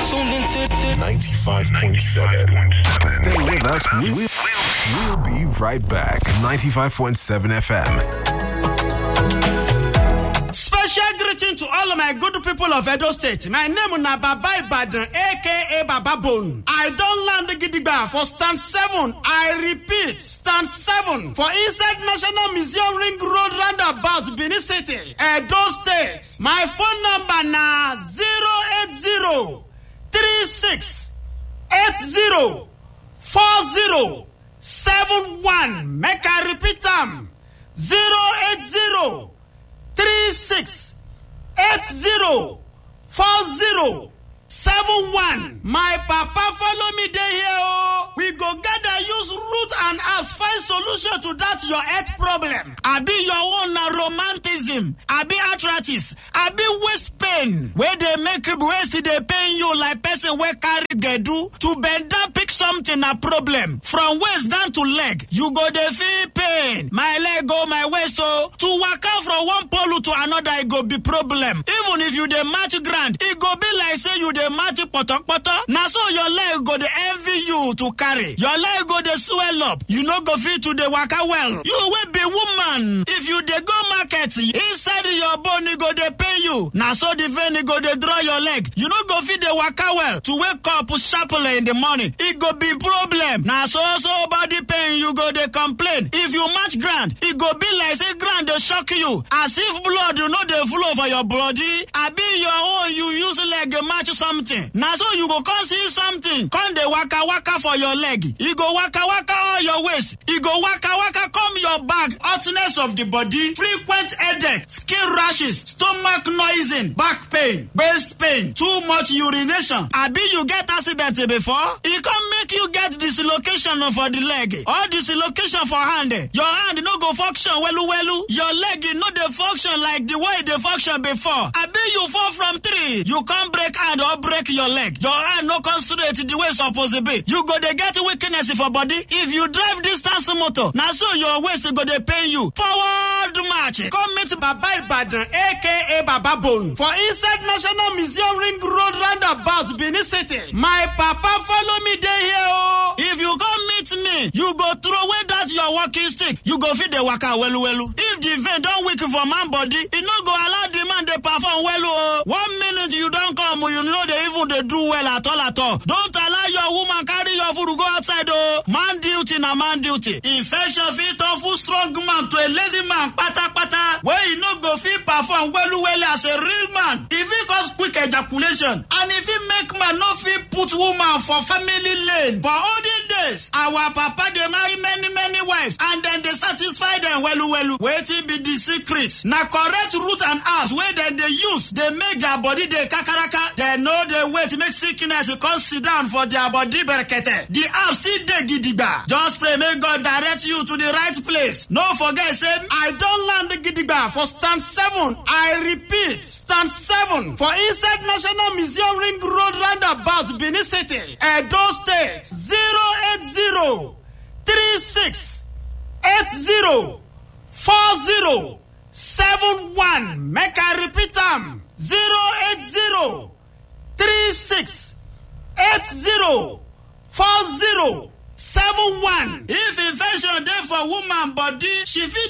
tuned into to 95.7. Stay with us. We, we, we'll be right back. 95.7 FM. Special greeting to all of my good people of Edo State. My name na Baba Ibadan, aka Baba Bone. I don land gidigba for stand seven. I repeat, stand seven for inside National Museum Ring Road roundabout Benin City, Edo State. My phone number na zero eight zero three six eight zero four zero seven one. Make I repeat am zero eight zero. three six eight zero four zero seven one. My papa follow me dey here o. We go gather use root and herbs find solution to that your health problem. Abi your own na romanticism, abi arthritis, abi waist pain wey dey make waist dey pain you like person wey carry gbedu. To bend down pick something na problem. From waist down to leg, you go dey feel pain. My leg o, my waist o. To waka from one pole to another e go be problem. Even if you dey match ground, e go be like say you dey match potopoto. Na so your leg go dey envy you to carry. Your leg go dey swell up. You no go fit to dey waka well. You wey be woman, if you dey go market, inside your bone e go dey pain you. Na so the vein e go dey draw your leg. You no go fit dey waka well. To wake up sharply in the morning, e go be problem. Na so so body pain you go dey complain. If you match ground, e go be like say ground dey shock you. As if blood no dey flow for your body. Abi your own you use leg match something. Na so you go come see something. Come dey waka waka for your leg. E go waka waka all your waist. E go waka waka come your back. Hotness of the body, frequent headache, skin rashes, stomach noising, back pain, waist pain, too much urination. Abi you get accident before? E come make you get dislocation for the leg. Or dislocation for hand. Your hand no go function welu welu. Your leg no dey function like the way e dey function before. Abi you fall from tree, you come break hand or break your leg. Your hand no come straight the way e suppose be. You go dey get weakness for body. If you drive distance motor, na so your waist go dey pain you. Forward march. Come meet Baba Ibadan aka Baba Bone for inside National Museum Ring Road roundabout Benin City. My papa follow me dey here o. If you come meet me, you go throw away that your walking stick. You go fit dey waka welu welu. If the vein don weak for man body, e no go allow the man dey perform welu o. One minute you don come, you no dey even dey do well at all at all. Don't allow your woman carry your food go outside o. Man duty na man duty. Infection fit turn full strong man to a lazy man patapata wey e no go fit perform welu welu as a real man. E fit cause quick ejaculation and e fit make man no fit put woman for family lane. For olden days, our papa dey marry many many wives and dem dey satisfy dem welu welu. Wetin be the secret? Na correct root and herbs wey dem dey use dey make their body dey kakaraka. Dem no dey wait make sickness come sit down for their body berekete. The herbs still dey gidigba. Just pray make God direct you to the right place. No forget say I don land gidigba for stand seven. I repeat, stand seven for inside National Museum Ring Road roundabout Benin City, Edo State. Zero eight zero three six eight zero four zero seven one. Make I repeat am zero eight zero three six eight zero four zero seven one. If infection dey for woman body, she fit